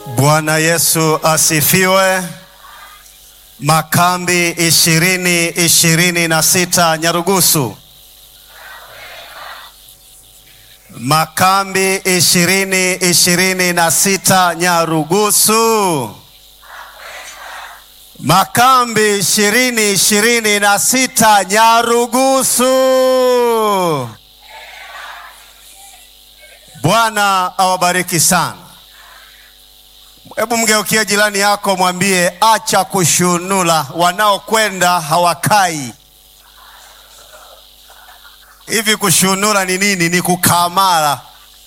Bwana Yesu asifiwe. Makambi ishirini ishirini na sita Nyarugusu. Makambi ishirini ishirini na sita Nyarugusu. Makambi ishirini ishirini na sita Nyarugusu. Bwana awabariki sana. Hebu mgeukie jirani yako, mwambie acha kushunula, wanaokwenda hawakai. Hivi kushunula ni nini? Ni kukamara,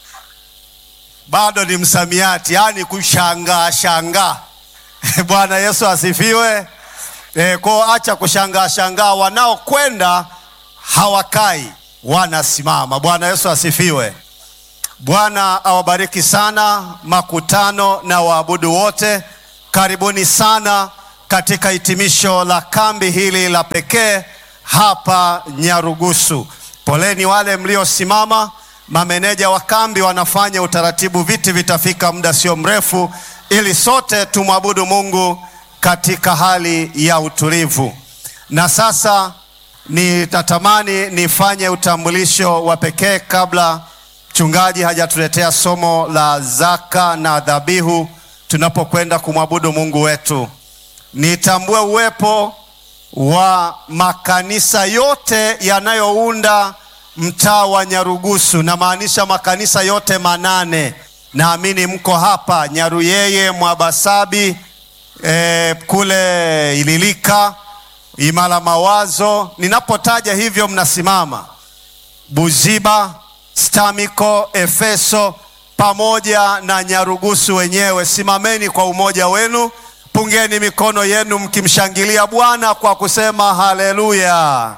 bado ni msamiati, yaani kushangaa shangaa. Bwana Yesu asifiwe. E, kwa acha kushangaa shangaa, wanaokwenda hawakai, wanasimama. Bwana Yesu asifiwe. Bwana awabariki sana makutano na waabudu wote. Karibuni sana katika hitimisho la kambi hili la pekee hapa Nyarugusu. Poleni wale mliosimama. Mameneja wa kambi wanafanya utaratibu, viti vitafika muda sio mrefu, ili sote tumwabudu Mungu katika hali ya utulivu. Na sasa nitatamani nifanye utambulisho wa pekee kabla mchungaji hajatuletea somo la zaka na dhabihu tunapokwenda kumwabudu Mungu wetu. Nitambue uwepo wa makanisa yote yanayounda mtaa wa Nyarugusu, na maanisha makanisa yote manane. Naamini mko hapa Nyaruyeye, Mwabasabi, e, kule Ililika, Imala Mawazo. Ninapotaja hivyo mnasimama. Buziba Stamiko, Efeso pamoja na Nyarugusu wenyewe, simameni kwa umoja wenu, pungeni mikono yenu mkimshangilia Bwana kwa kusema haleluya.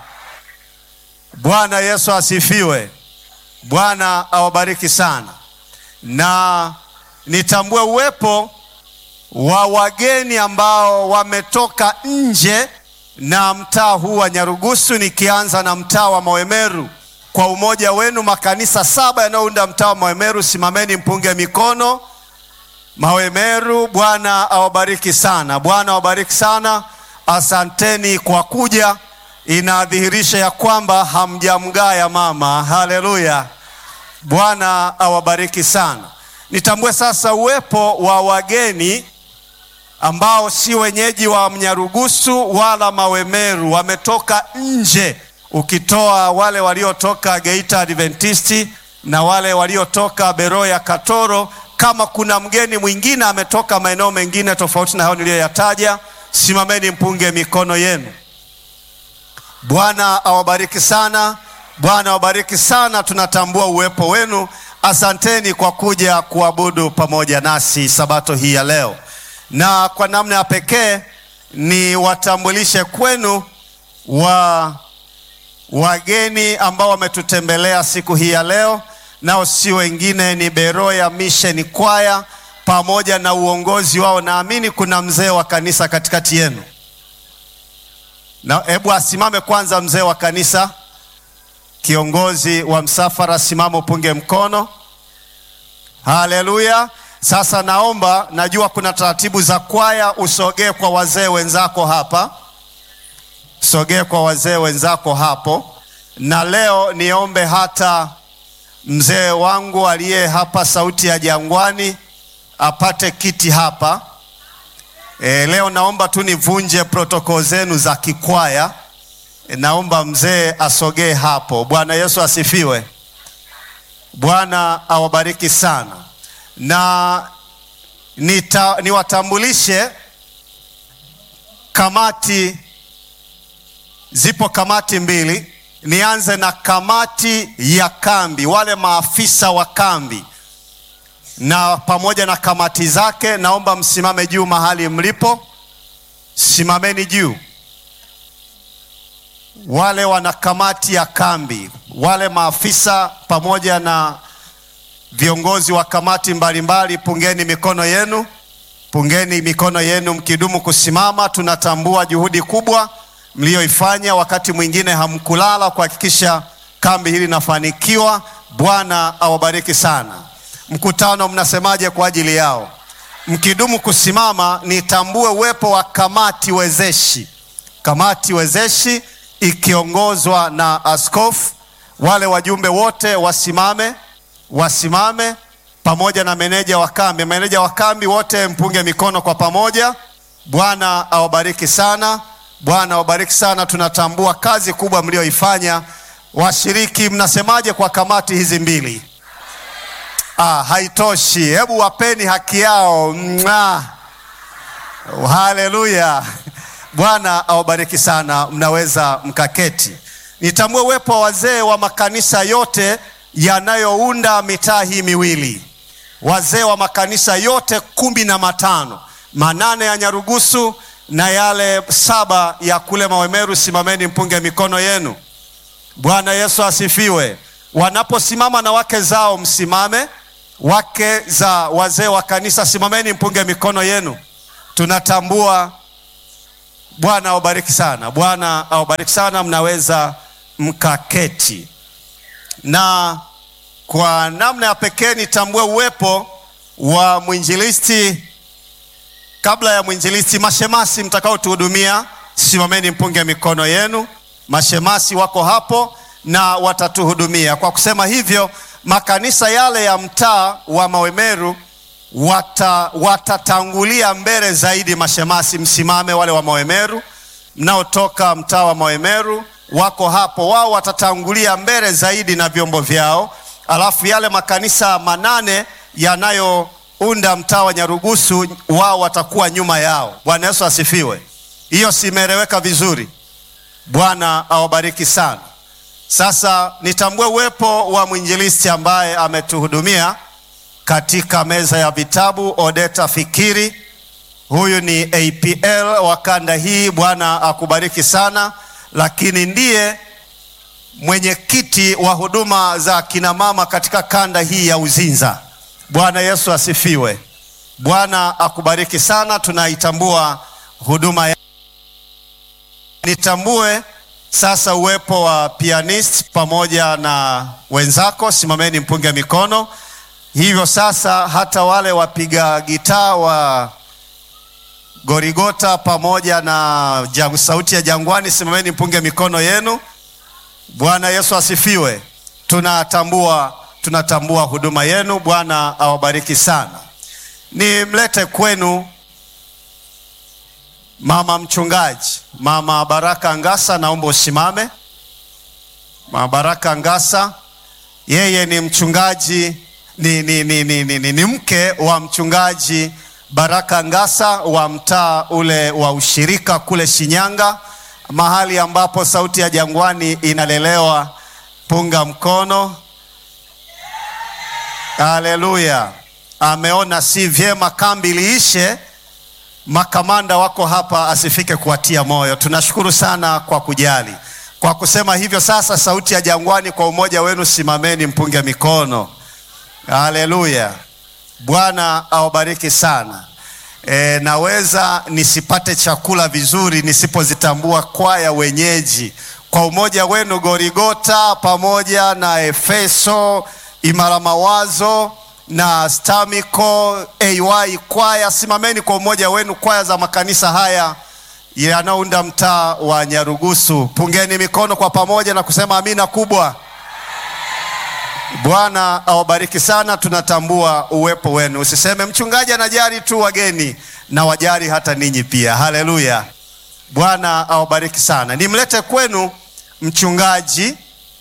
Bwana Yesu asifiwe. Bwana awabariki sana, na nitambue uwepo wa wageni ambao wametoka nje na mtaa huu wa Nyarugusu, nikianza na mtaa wa Mawemeru kwa umoja wenu makanisa saba yanayounda mtaa wa Mawemeru, simameni mpunge mikono. Mawemeru, Bwana awabariki sana, Bwana awabariki sana. Asanteni kwa kuja, inadhihirisha ya kwamba hamjamgaya mama. Haleluya, Bwana awabariki sana. Nitambue sasa uwepo wa wageni ambao si wenyeji wa Mnyarugusu wala Mawemeru, wametoka nje ukitoa wale waliotoka Geita Adventisti na wale waliotoka Beroya Katoro. Kama kuna mgeni mwingine ametoka maeneo mengine tofauti na hayo niliyoyataja, simameni mpunge mikono yenu. Bwana awabariki sana, Bwana awabariki sana. Tunatambua uwepo wenu. Asanteni kwa kuja kuabudu pamoja nasi sabato hii ya leo, na kwa namna ya pekee ni watambulishe kwenu wa wageni ambao wametutembelea siku hii ya leo, nao si wengine ni Beroya Mission Kwaya pamoja na uongozi wao. Naamini kuna mzee wa kanisa katikati yenu, na hebu asimame kwanza mzee wa kanisa, kiongozi wa msafara, simama upunge mkono. Haleluya! Sasa naomba, najua kuna taratibu za kwaya, usogee kwa wazee wenzako hapa sogee kwa wazee wenzako hapo, na leo niombe hata mzee wangu aliye hapa Sauti ya Jangwani apate kiti hapa. E, leo naomba tu nivunje protokoli zenu za kikwaya. E, naomba mzee asogee hapo. Bwana Yesu asifiwe. Bwana awabariki sana, na nita, niwatambulishe kamati Zipo kamati mbili. Nianze na kamati ya kambi, wale maafisa wa kambi na pamoja na kamati zake. Naomba msimame juu mahali mlipo, simameni juu. Wale wana kamati ya kambi, wale maafisa pamoja na viongozi wa kamati mbalimbali, pungeni mikono yenu, pungeni mikono yenu mkidumu kusimama. Tunatambua juhudi kubwa mlioifanya wakati mwingine hamkulala kuhakikisha kambi hili linafanikiwa. Bwana awabariki sana. Mkutano mnasemaje kwa ajili yao? mkidumu kusimama, nitambue uwepo wa kamati wezeshi, kamati wezeshi ikiongozwa na askofu. Wale wajumbe wote wasimame, wasimame pamoja na meneja wa kambi. Meneja wa kambi wote mpunge mikono kwa pamoja. Bwana awabariki sana, Bwana awabariki sana. Tunatambua kazi kubwa mlioifanya. Washiriki, mnasemaje kwa kamati hizi mbili? Ah, haitoshi, hebu wapeni haki yao. Mwah. Haleluya! Bwana awabariki sana, mnaweza mkaketi. Nitambue uwepo wa wazee wa makanisa yote yanayounda mitaa hii miwili, wazee wa makanisa yote kumi na matano, manane ya Nyarugusu na yale saba ya kule Mawemeru. Simameni mpunge mikono yenu. Bwana Yesu asifiwe. Wanaposimama na wake zao, msimame. Wake za wazee wa kanisa, simameni mpunge mikono yenu. Tunatambua. Bwana awabariki sana, Bwana awabariki sana. Mnaweza mkaketi. Na kwa namna ya pekee nitambue uwepo wa mwinjilisti. Kabla ya mwinjilisti, mashemasi mtakaotuhudumia, simameni mpunge mikono yenu. Mashemasi wako hapo na watatuhudumia. Kwa kusema hivyo, makanisa yale ya mtaa wa Mawemeru wata, watatangulia mbele zaidi. Mashemasi msimame, wale wa Mawemeru mnaotoka mtaa wa Mawemeru wako hapo, wao watatangulia mbele zaidi na vyombo vyao, alafu yale makanisa manane yanayounda mtaa wa Nyarugusu wao watakuwa nyuma yao. Bwana Yesu asifiwe. Hiyo simeeleweka vizuri? Bwana awabariki sana. Sasa nitambue uwepo wa mwinjilisti ambaye ametuhudumia katika meza ya vitabu, Odeta Fikiri. Huyu ni APL wa kanda hii. Bwana akubariki sana, lakini ndiye mwenyekiti wa huduma za kinamama katika kanda hii ya Uzinza. Bwana Yesu asifiwe. Bwana akubariki sana, tunaitambua huduma ya Nitambue sasa uwepo wa pianist pamoja na wenzako, simameni mpunge mikono. Hivyo sasa hata wale wapiga gitaa wa Gorigota pamoja na jang, sauti ya Jangwani, simameni mpunge mikono yenu. Bwana Yesu asifiwe. Tunatambua, tunatambua huduma yenu. Bwana awabariki sana. Nimlete kwenu Mama mchungaji, Mama Baraka Ngasa, naomba usimame. Mama Baraka Ngasa, yeye ni mchungaji ni, ni, ni, ni, ni, ni, ni mke wa mchungaji Baraka Ngasa wa mtaa ule wa ushirika kule Shinyanga, mahali ambapo sauti ya Jangwani inalelewa. Punga mkono. Haleluya! Ameona si vyema kambi liishe makamanda wako hapa asifike kuwatia moyo. Tunashukuru sana kwa kujali. Kwa kusema hivyo, sasa sauti ya Jangwani, kwa umoja wenu simameni mpunge mikono. Haleluya, Bwana awabariki sana. E, naweza nisipate chakula vizuri nisipozitambua kwaya wenyeji. Kwa umoja wenu Gorigota pamoja na Efeso, Imara Mawazo na Stamico AY kwaya, simameni kwa umoja wenu, kwaya za makanisa haya yanayounda mtaa wa Nyarugusu, pungeni mikono kwa pamoja na kusema amina kubwa. Bwana awabariki sana, tunatambua uwepo wenu. Usiseme mchungaji anajali tu wageni, na wajali hata ninyi pia. Haleluya, Bwana awabariki sana. Nimlete kwenu mchungaji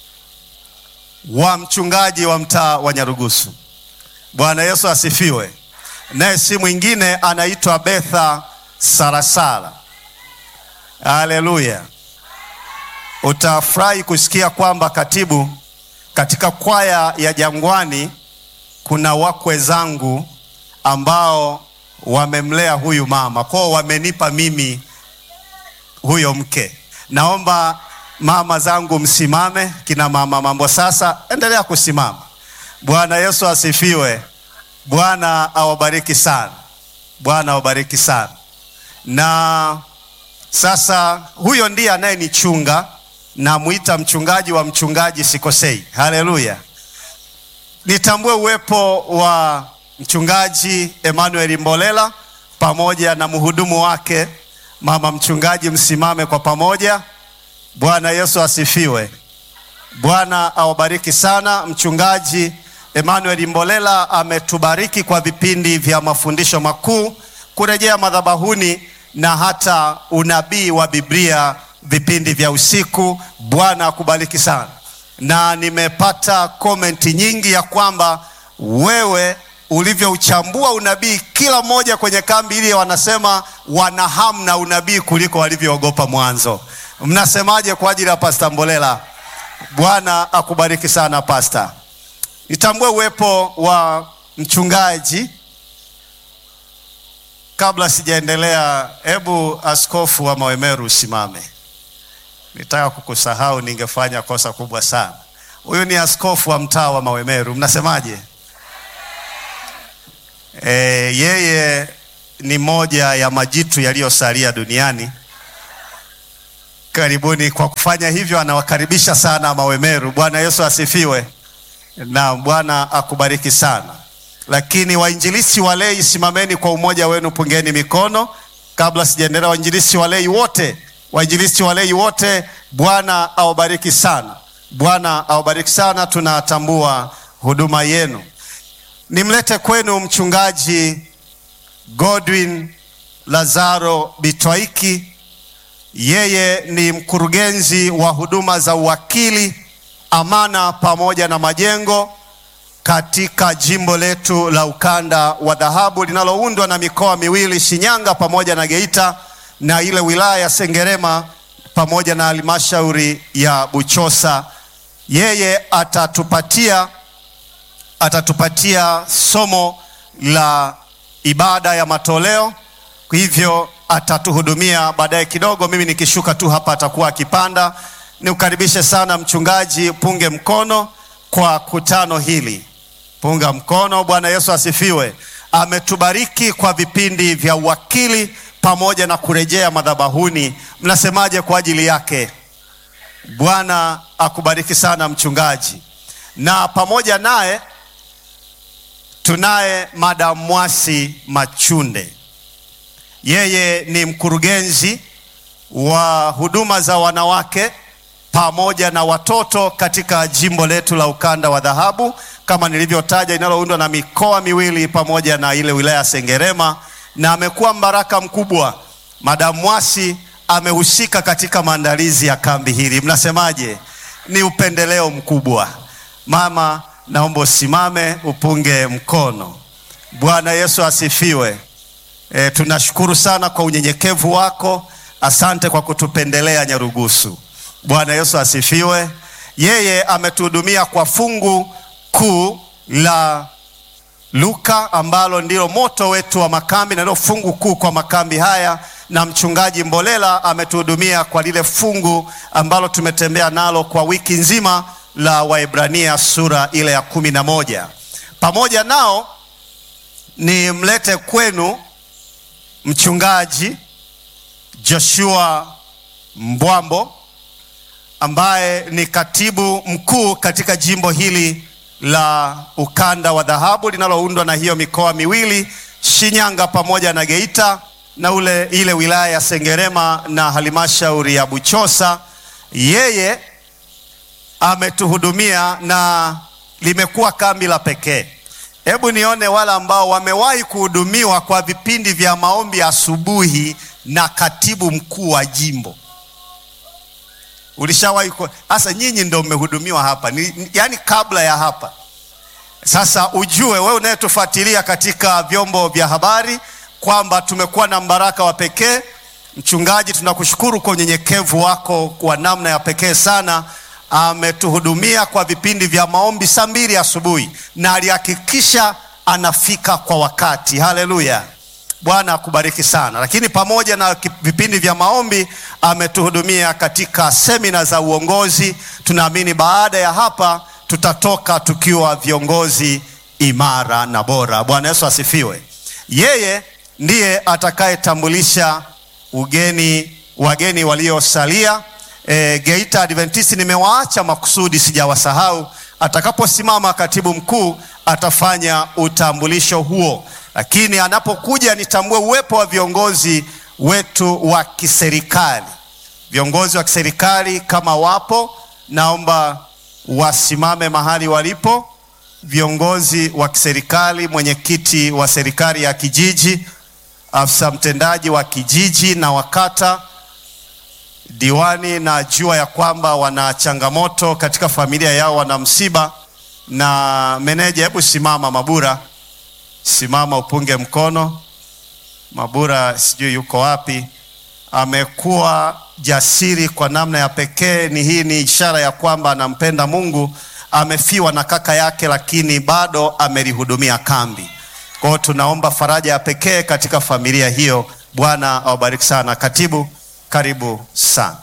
wa mchungaji wa mtaa wa Nyarugusu. Bwana Yesu asifiwe. Naye si mwingine anaitwa Betha Sarasara. Haleluya. Utafurahi kusikia kwamba katibu, katika kwaya ya Jangwani kuna wakwe zangu ambao wamemlea huyu mama, kwao wamenipa mimi huyo mke. Naomba mama zangu msimame, kina mama mambo sasa, endelea kusimama. Bwana Yesu asifiwe. Bwana awabariki sana. Bwana awabariki sana. Na sasa huyo ndiye anayenichunga, namwita mchungaji wa mchungaji, sikosei. Haleluya. Nitambue uwepo wa mchungaji Emmanuel Mbolela pamoja na mhudumu wake mama mchungaji, msimame kwa pamoja. Bwana Yesu asifiwe. Bwana awabariki sana. Mchungaji Emmanuel Mbolela ametubariki kwa vipindi vya mafundisho makuu, kurejea madhabahuni na hata unabii wa Biblia, vipindi vya usiku. Bwana akubariki sana, na nimepata komenti nyingi ya kwamba wewe ulivyouchambua unabii, kila mmoja kwenye kambi ile wanasema wana hamu na unabii kuliko walivyoogopa mwanzo. Mnasemaje kwa ajili ya Pasta Mbolela? Bwana akubariki sana pasta. Nitambue uwepo wa mchungaji. Kabla sijaendelea, hebu askofu wa Mawemeru usimame. Nitaka kukusahau, ningefanya kosa kubwa sana. Huyu ni askofu wa mtaa wa Mawemeru, mnasemaje? E, yeye ni moja ya majitu yaliyosalia duniani. Karibuni. Kwa kufanya hivyo, anawakaribisha sana Mawemeru. Bwana Yesu asifiwe na Bwana akubariki sana. Lakini wainjilisti walei, simameni kwa umoja wenu, pungeni mikono. Kabla sijaendelea, wainjilisti walei wote, wainjilisti walei wote, Bwana awabariki sana, Bwana awabariki sana. Tunatambua huduma yenu. Nimlete kwenu mchungaji Godwin Lazaro Bitwaiki. Yeye ni mkurugenzi wa huduma za uwakili, amana pamoja na majengo katika jimbo letu la ukanda wa dhahabu linaloundwa na mikoa miwili Shinyanga pamoja na Geita na ile wilaya ya Sengerema pamoja na halmashauri ya Buchosa. Yeye atatupatia atatupatia somo la ibada ya matoleo, hivyo atatuhudumia baadaye kidogo. Mimi nikishuka tu hapa atakuwa akipanda. Niukaribishe sana mchungaji, punge mkono kwa kutano hili, punga mkono. Bwana Yesu asifiwe. Ametubariki kwa vipindi vya uwakili pamoja na kurejea madhabahuni. Mnasemaje kwa ajili yake? Bwana akubariki sana mchungaji, na pamoja naye tunaye Madam Mwasi Machunde. Yeye ni mkurugenzi wa huduma za wanawake pamoja na watoto katika jimbo letu la ukanda wa dhahabu kama nilivyotaja, linaloundwa na mikoa miwili pamoja na ile wilaya ya Sengerema, na amekuwa mbaraka mkubwa. Madam Mwasi amehusika katika maandalizi ya kambi hili. Mnasemaje? Ni upendeleo mkubwa. Mama, naomba usimame upunge mkono. Bwana Yesu asifiwe. E, tunashukuru sana kwa unyenyekevu wako. Asante kwa kutupendelea Nyarugusu. Bwana Yesu asifiwe. Yeye ametuhudumia kwa fungu kuu la Luka ambalo ndilo moto wetu wa makambi na ndio fungu kuu kwa makambi haya, na mchungaji Mbolela ametuhudumia kwa lile fungu ambalo tumetembea nalo kwa wiki nzima la Waebrania sura ile ya kumi na moja. Pamoja nao ni mlete kwenu mchungaji Joshua Mbwambo ambaye ni katibu mkuu katika jimbo hili la ukanda wa dhahabu linaloundwa na hiyo mikoa miwili Shinyanga pamoja na Geita na ule ile wilaya ya Sengerema na halmashauri ya Buchosa. Yeye ametuhudumia na limekuwa kambi la pekee. Hebu nione wale ambao wamewahi kuhudumiwa kwa vipindi vya maombi asubuhi na katibu mkuu wa jimbo. Ulishawahi hasa? Nyinyi ndio mmehudumiwa hapa ni, yani kabla ya hapa. Sasa ujue wewe unayetufuatilia katika vyombo vya habari kwamba tumekuwa na mbaraka wa pekee. Mchungaji, tunakushukuru kwa unyenyekevu wako kwa namna ya pekee sana. Ametuhudumia kwa vipindi vya maombi saa mbili asubuhi na alihakikisha anafika kwa wakati. Haleluya! Bwana akubariki sana. Lakini pamoja na vipindi vya maombi ametuhudumia katika semina za uongozi. Tunaamini baada ya hapa tutatoka tukiwa viongozi imara na bora. Bwana Yesu asifiwe. Yeye ndiye atakayetambulisha ugeni wageni waliosalia. E, Geita Adventist nimewaacha makusudi, sijawasahau. Atakaposimama katibu mkuu atafanya utambulisho huo, lakini anapokuja nitambue uwepo wa viongozi wetu wa kiserikali. Viongozi wa kiserikali kama wapo, naomba wasimame mahali walipo. Viongozi wa kiserikali, mwenyekiti wa serikali ya kijiji, afisa mtendaji wa kijiji na wakata, diwani, najua ya kwamba wana changamoto katika familia yao, wana msiba. Na meneja, hebu simama. Mabura, simama upunge mkono. Mabura sijui yuko wapi, amekuwa jasiri kwa namna ya pekee. Ni hii ni ishara ya kwamba anampenda Mungu. Amefiwa na kaka yake, lakini bado amelihudumia kambi. Kwa hiyo tunaomba faraja ya pekee katika familia hiyo. Bwana awabariki sana. Katibu, karibu sana.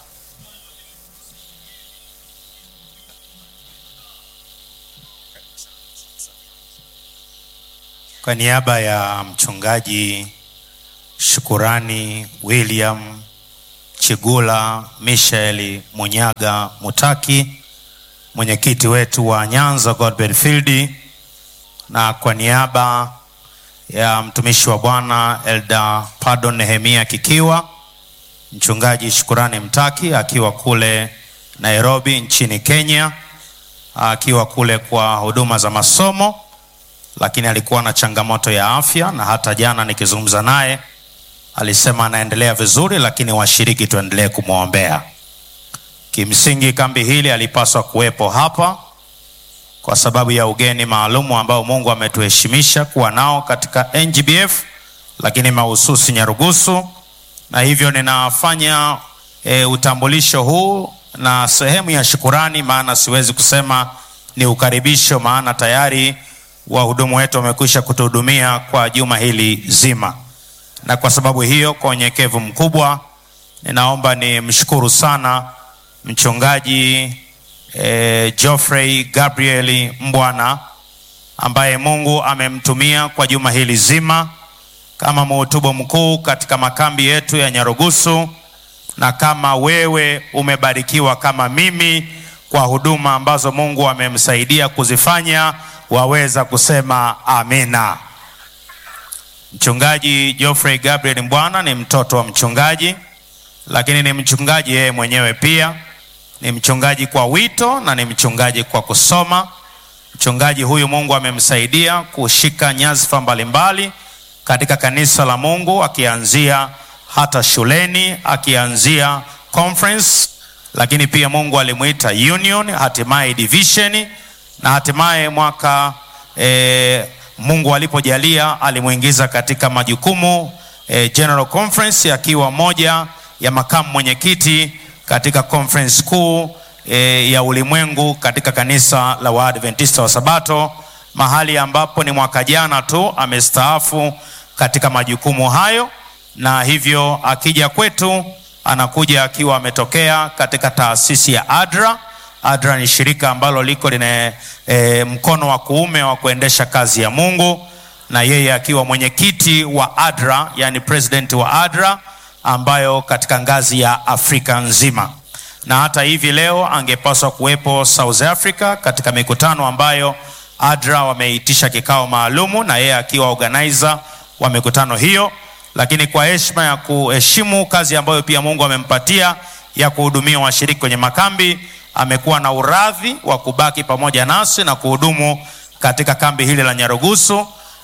Kwa niaba ya mchungaji Shukurani William Chigula Mishaeli Munyaga Mutaki, mwenyekiti wetu wa Nyanza Godbert Field, na kwa niaba ya mtumishi wa Bwana Elda Pardon Nehemia Kikiwa, mchungaji Shukurani Mtaki akiwa kule Nairobi nchini Kenya, akiwa kule kwa huduma za masomo lakini alikuwa na changamoto ya afya, na hata jana nikizungumza naye alisema anaendelea vizuri, lakini washiriki tuendelee kumwombea. Kimsingi kambi hili alipaswa kuwepo hapa kwa sababu ya ugeni maalumu ambao Mungu ametuheshimisha kuwa nao katika NGBF, lakini mahususi Nyarugusu, na hivyo ninafanya e, utambulisho huu na sehemu ya shukurani, maana siwezi kusema ni ukaribisho, maana tayari wahudumu wetu wamekwisha kutuhudumia kwa juma hili zima, na kwa sababu hiyo, kwa unyenyekevu mkubwa, ninaomba nimshukuru sana mchungaji eh, Geoffrey Gabriel Mbwana ambaye Mungu amemtumia kwa juma hili zima kama mhutubu mkuu katika makambi yetu ya Nyarugusu, na kama wewe umebarikiwa kama mimi kwa huduma ambazo Mungu amemsaidia kuzifanya waweza kusema amina. Mchungaji Geoffrey Gabriel Mbwana ni mtoto wa mchungaji, lakini ni mchungaji yeye mwenyewe pia. Ni mchungaji kwa wito na ni mchungaji kwa kusoma. Mchungaji huyu Mungu amemsaidia kushika nyadhifa mbalimbali katika kanisa la Mungu, akianzia hata shuleni, akianzia conference, lakini pia Mungu alimuita union, hatimaye division na hatimaye mwaka e, Mungu alipojalia alimuingiza katika majukumu e, General Conference akiwa moja ya makamu mwenyekiti katika conference kuu e, ya ulimwengu katika kanisa la Waadventista wa Sabato, mahali ambapo ni mwaka jana tu amestaafu katika majukumu hayo, na hivyo akija kwetu anakuja akiwa ametokea katika taasisi ya ADRA. ADRA ni shirika ambalo liko lina e, mkono wa kuume wa kuendesha kazi ya Mungu, na yeye akiwa mwenyekiti wa ADRA, yani president wa ADRA, ambayo katika ngazi ya Afrika nzima. Na hata hivi leo angepaswa kuwepo South Africa katika mikutano ambayo ADRA wameitisha kikao maalumu, na yeye akiwa organizer wa mikutano hiyo, lakini kwa heshima ya kuheshimu kazi ambayo pia Mungu amempatia ya kuhudumia washiriki kwenye makambi amekuwa na uradhi wa kubaki pamoja nasi na kuhudumu katika kambi hili la Nyarugusu,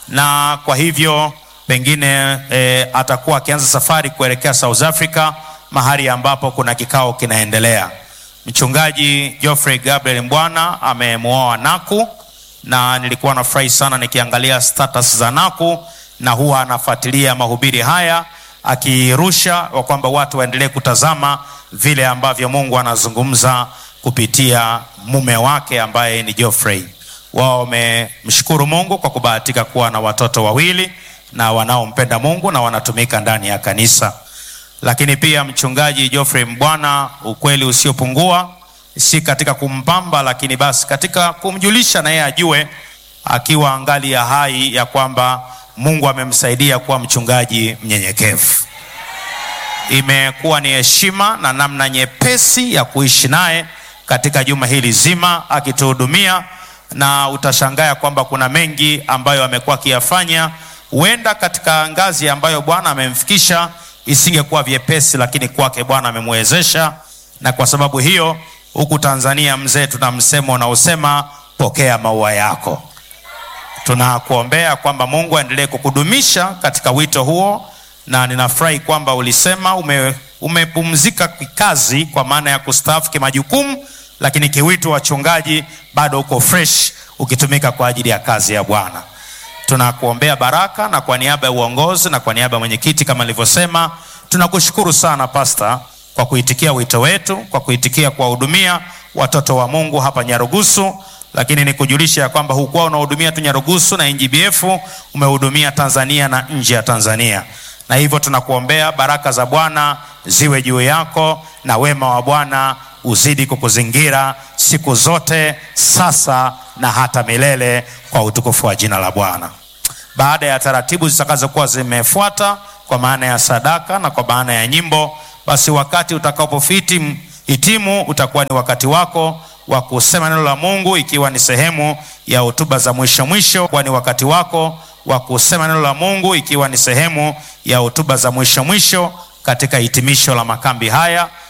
na kwa hivyo pengine e, atakuwa akianza safari kuelekea South Africa, mahali ambapo kuna kikao kinaendelea. Mchungaji Geoffrey Gabriel Mbwana amemuoa Naku, na nilikuwa nafurahi sana nikiangalia status za Naku, na huwa anafuatilia mahubiri haya akirusha wa kwamba watu waendelee kutazama vile ambavyo Mungu anazungumza kupitia mume wake ambaye ni Geoffrey. Wao wamemshukuru Mungu kwa kubahatika kuwa na watoto wawili na wanaompenda Mungu na wanatumika ndani ya kanisa. Lakini pia mchungaji Geoffrey Mbwana, ukweli usiopungua, si katika kumpamba, lakini basi katika kumjulisha na yeye ajue akiwa angali ya hai ya kwamba Mungu amemsaidia kuwa mchungaji mnyenyekevu. Imekuwa ni heshima na namna nyepesi ya kuishi naye katika juma hili zima akituhudumia na utashangaa kwamba kuna mengi ambayo amekuwa akiyafanya. Huenda katika ngazi ambayo Bwana amemfikisha isingekuwa vyepesi, lakini kwake Bwana amemwezesha, na kwa sababu hiyo huku Tanzania mzee, tuna msemo unaosema pokea maua yako. Tunakuombea kwamba Mungu aendelee kukudumisha katika wito huo, na ninafurahi kwamba ulisema ume, umepumzika kikazi kwa maana ya kustaafu kimajukumu, lakini kiwito wachungaji bado uko fresh ukitumika kwa ajili ya kazi ya Bwana. Tunakuombea baraka, na kwa niaba ya uongozi na kwa niaba ya mwenyekiti, kama nilivyosema, tunakushukuru sana Pasta kwa kuitikia wito wetu, kwa kuitikia kuwahudumia watoto wa Mungu hapa Nyarugusu lakini nikujulisha ya kwamba hukuwa unahudumia tu Nyarugusu na NGBF, umehudumia Tanzania na nje ya Tanzania, na hivyo tunakuombea baraka za Bwana ziwe juu yako na wema wa Bwana uzidi kukuzingira siku zote, sasa na hata milele, kwa utukufu wa jina la Bwana. Baada ya taratibu zitakazokuwa zimefuata kwa maana ya sadaka na kwa maana ya nyimbo, basi wakati utakapofiti hitimu utakuwa ni wakati wako wa kusema neno la Mungu ikiwa ni sehemu ya hotuba za mwisho mwisho, kwa ni wakati wako wa kusema neno la Mungu ikiwa ni sehemu ya hotuba za mwisho mwisho katika hitimisho la makambi haya.